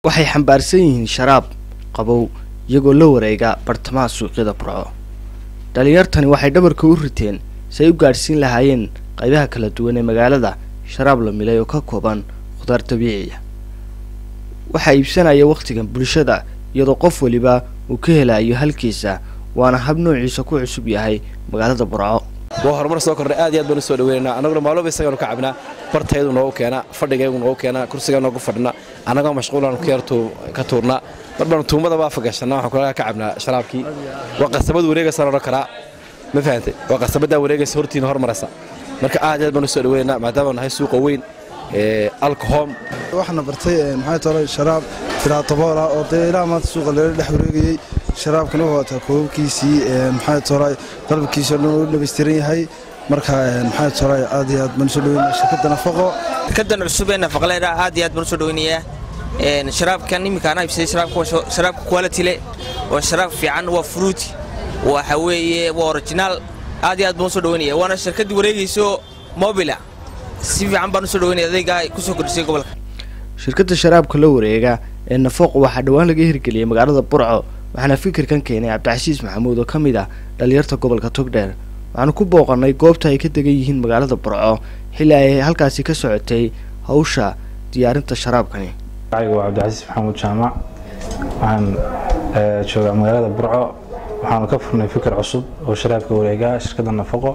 waxay xambaarsan yihiin sharaab qabow iyagoo la wareega bartamaha suuqyada burco dhalinyartani waxay dhabarka u riteen si ay u gaadhsiin lahaayeen qaybaha kala duwan ee magaalada sharaab la milay oo ka kooban khudaar dabiiciya waxaa iibsanaya wakhtigan bulshada iyadoo qof weliba uu ka helayo halkiisa waana hab noociisa ku cusub yahay magaalada burco waa horumar soo kordhay aad iyo aad baan u soo dhaweynaynaa annaguna maalooba isagaanu ka cabnaa bartayadu noogu keenaa fadhigaygu noogu keenaa kursigaa noogu fadhina annagoo mashquulaan ka tuurnaa mar baanu tuumada baa fagashanaa waxaan kulaga ka cabnaa sharaabkii waa qasabad wareegaysaan odhan karaa ma fahantay waa qasabaddaa wareegaysa hortiina hormaraysa marka aad iyo aad baan u soo dhaweynaynaa maadaama nahay suuqa weyn alcohom waxaana bartay maxay tolay sharaab tiraatoboola oo dee ilaa maanta suuqa lala dhex wareegayey sharaabkana wuxuu wataa koobabkiisii maxay tolay qalabkiisii oo dhan uu dhammaystiran yahay marka maxay tolay aad iyo aad baan usoo dhaweynaya shirkadda nafaqo shirkaddan cusub ee nafaqaleeda aad iyo aad baan usoo dhaweynayaa sharaabkan iminka anaa ibsaday sharaabka quality le waa sharaab fiican waa fruit waxa weeye waa originaal aad iyo aad baan usoo dhaweynaya waana shirkaddii wareegayso mobila si fiican baan usoo dhaweynaya adaygaa kusoo kordhisay gobolka shirkadda sharaabka la wareega ee nafaqo waxaa dhowaan laga hirgeliyey magaalada burco waxaana fikirkan keenay cabdicasiis maxamuud oo ka mid ah dhalinyarta gobolka togdheer waxaanu ku booqannay goobta ay ka degan yihiin magaalada burco xilli ay halkaasi ka socotay hawsha diyaarinta sharaabkani magaciga waa cabdicasiis maxamuud jaamac waxaan joogaa magaalada burco waxaanu ka furnay fikir cusub oo sharaabka wareega shirkadda nafaqo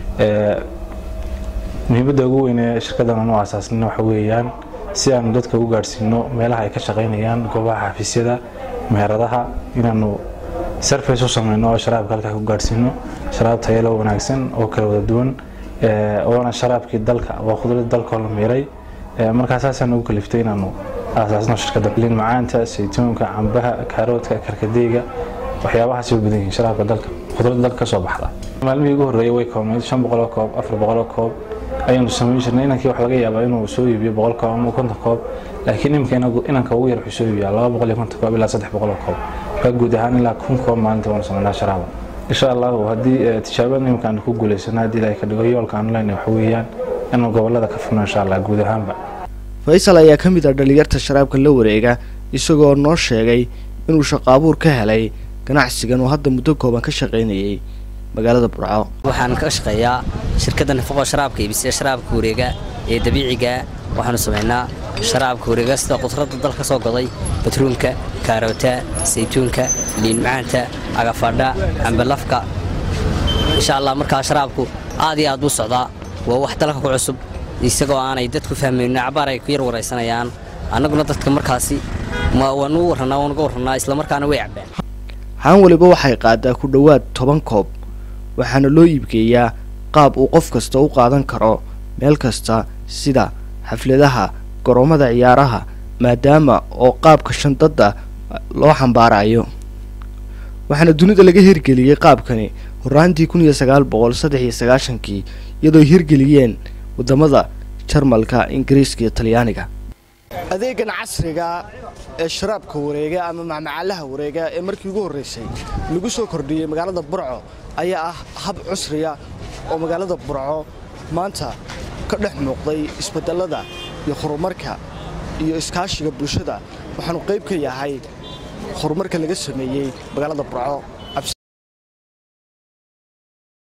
muhiimadda ugu weyn ee shirkaddan aanu aasaasnay waxa weeyaan si aanu dadka u gaadhsiino meelaha ay ka shaqaynayaan goobaha xafiisyada meheradaha inaanu sarface u samayno oo sharaabka halkaa ku gaadhsiino sharaab tayalo wanaagsan oo kala wada duwan oona sharaabkii dalka waa khudradii dalkoo la miiray markaa saasaan ugu kaliftay inaanu aasaasno shirkadda liin macaanta saytuunka cambaha kaaroodka karkadeyga waxyaabahaasay u badan yihiin sharaabka dalka khudradda dalka ka soo baxda maalmihii ugu horreeyay way koobnayd shan boqoloo koob afar boqoloo koob ayaanu samayn jirnay inankii wax laga yaabaa inuu soo iibiyo boqol koob ama konton koob laakiin imika inanka ugu yar wuxuu soo iibiyaa laba boqol iyo konton koob ilaa saddex boqoloo koob waa guud ahaan ilaa kun koob maalinta waanu samaynaa sharaaba insha allahu haddii tijaabada imika aanu ku guulaysano haddii ilaahay ka dhigo yoolka aanu leenahay waxa weeyaan inaanu gobollada ka furno insha allah guud ahaanba faysal ayaa ka mid ah dhalinyarta sharaabka la wareega isagoo noo sheegay inuu shaqaabuur ka helay ganacsigan oo hadda muddo kooban ka shaqaynayay magaalada burco waxaan ka shaqeeyaa shirkadda nafaqo sharaabka iibisaya sharaabka wareega ee dabiiciga waxaanu samaynaa sharaabka wareega sida khudradda dal ka soo goday batruunka kaaroota saytuunka liin macaanta agafadha cambalafka insha allah markaa sharaabku aad iyo aad buu socdaa waa wax dalka ku cusub isagoo aanay dadku fahmayno cabaar ay ku yar waraysanayaan annaguna dadka markaasi waanu warrannaa waanuga warrannaa islamarkaana way cabbaan haan waliba waxay qaadaa ku dhowaad toban koob waxaana loo iibgeeyaa qaab uu qof kasta u qaadan karo meel kasta sida xafladaha goroommada ciyaaraha maadaama oo qaabka shandadda loo xambaarayo waxaana dunida laga hirgeliyey qaabkani horraantii kun iyo sagaal boqol saddex iyo sagaashankii iyadoo hirgeliyeen waddamada jarmalka ingiriiska iyo talyaaniga adeegan casriga ee sharaabka wareega ama macmacaalaha wareega ee markii ugu horraysay lagu soo kordhiyey magaalada burco ayaa ah hab cusriya oo magaalada burco maanta ka dhex muuqday isbeddellada iyo horumarka iyo iskaashiga bulshada waxaanu qayb ka yahay horumarka laga sameeyey magaalada burco